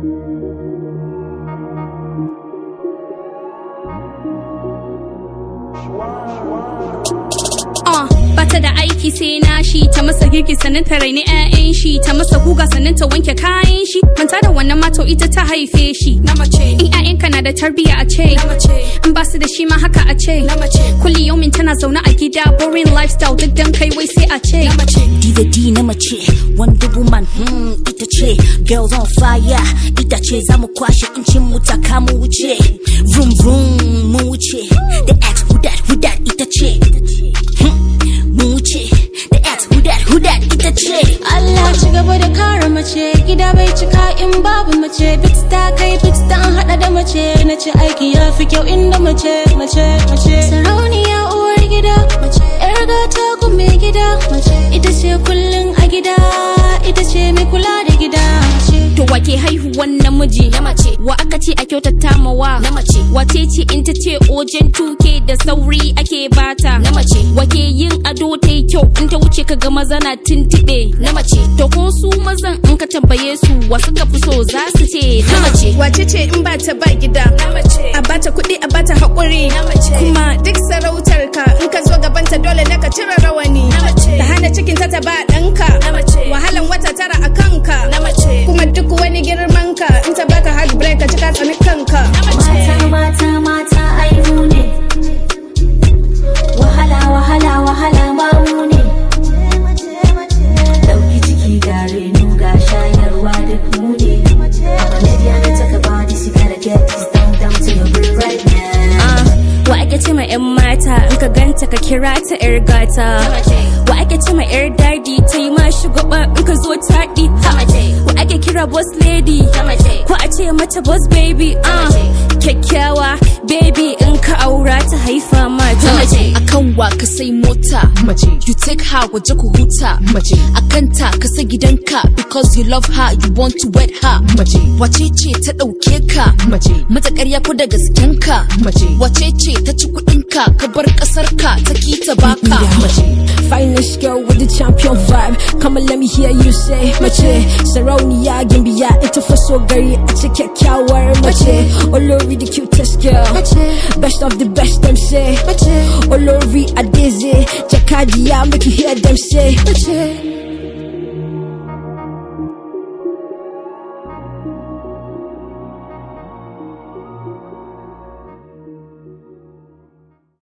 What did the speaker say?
Uh, bata da aiki sai na shi ta masa girki sannan ta raini 'ya'yan shi ta masa guga sannan ta wanke kayan shi manta da wannan mato ita ta haife shi na mace in 'ya'yanka na da tarbiyya a ce na mace in ba su da shi ma haka a ce na mace kulli yaumin tana zaune a gida boring lifestyle duk dan kai wai sai a ce na mace D da D na mace Wonder Woman hmm, ita ce Girls on fire ita ce za mu kwashe incin mu ta kama wuce Vroom vroom mu wuce The ex who that who that ita ce Hmm, mu wuce The ex who that who that ita ce Allah ci gaba da kare mace gida bai cika in babu mace bit ta kai bit ta an hada da mace na ce aiki ya fi kyau inda mace mace mace sarauniya uwar gida mace yar gata ku mai gida mace ita ce kullun a gida ita ce mai kula da gida mace to wake haihuwan namiji na mace wa aka ce a kyautata mawa na mace wace ce in ta ce ojen tuke da sauri ake bata na mace wake yin ado ta yi kyau in ta wuce ka ga maza na tintiɓe na mace to ko su mazan in ka tambaye su wasu ka fi so za su ce na mace Wace ce in ba ta ba gida? na mace A bata kuɗi a bata haƙuri. na mace Kuma duk sarautar ka in ka zo gabanta dole ne ka cire rawani. na mace Ta hana cikin ta ta ba ɗanka. na mace Wahalan wata tara a kanka. na mace Kuma duk wani girman ka in ta baka heartbreak ka cika tsani kanka. na mace mata mata mata ai mu ne wahala wahala wahala ma mu ne dauki ciki ga reno ga shayarwa duk mu ne Lady on the talk about this, you gotta get this down down to your brain right now. Ah, wa ake ce ma 'yan mata in ka ganta ka kira ta 'yar gata wa ake ce ma 'yar dadi ta yi ma shugaba in ka zo taɗi ha wa ake kira boss lady ko a ce mata boss baby ah kyakkyawa baby in ka aura ta haifa ma ta mace akan wa ka sai mota mace you take her waje ku huta mace akan ta ka sai gidanka because you love her you want to wed her mace wace ce ta dauke ka mace mata ƙarya ko da gasken ka mace wace ce ta ci kuɗin ka ka bar ƙasar ka ta ki ta baka mace Finest girl with the champion vibe. Come and let me hear you say, Mache, Sarauniya, Gimbiya, ita fa so gari a ce kyakkyawar mace. Olori the cutest girl. Best of the best them say. Olori Adeze, Jakadiya, make you hear them say.